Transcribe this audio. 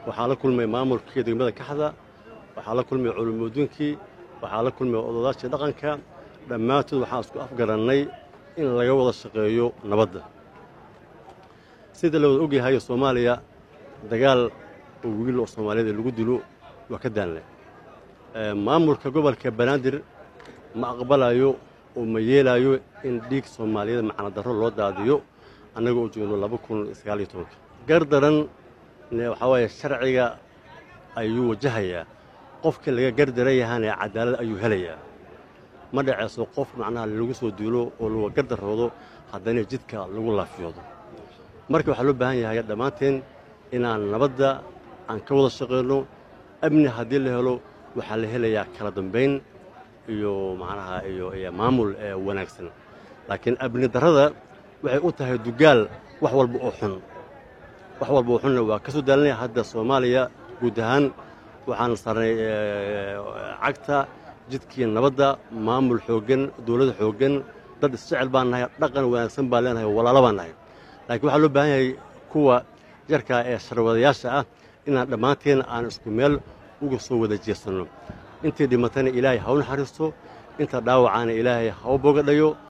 waxaa la kulmay maamulkii degmada kaxda waxaa la kulmay culumuudinkii waxaa la kulmay ododaashii dhaqanka dhammaantood waxaan isku afgarannay in laga wada shaqeeyo nabadda sida la wada ogyahay soomaaliya dagaal oo wiil oo soomaaliyada lagu dilo waa ka daanle maamulka gobolka banaadir ma aqbalayo oo ma yeelaayo in dhiig soomaaliyeed macnadarro loo daadiyo annaga oo joogno laba kun sagaaliyo tobanka gardaran waxaa waaye sharciga ayuu wajahayaa qofkii laga gardaran yahaana cadaalad ayuu helayaa ma dhaceyso qof macnaha lagu soo duulo oo laga gardaroodo haddana jidka lagu laafiyoodo marka waxaa loo baahan yahay dhammaanteen inaan nabadda aan ka wada shaqayno amni haddii la helo waxaa la helayaa kala dambayn iyo macnaha iyo maamul wanaagsan laakiin amni darrada waxay u tahay dugaal wax walba oo xun wax walba oo xunna waa ka soo daalinaya hadda soomaaliya guud ahaan waxaan sarnay cagta jidkii nabadda maamul xooggan dowlad xooggan dad isjecel baan nahay dhaqan wanaagsan baan leenahay walaalo baan nahay laakiin waxaa loo baahan yahay kuwa yarkaa ee sharwadayaasha ah inaan dhammaanteen aan isku meel uga soo wada jeesanno intii dhimatana ilaahay ha u naxariisto inta dhaawacaana ilaahay ha u bogadhayo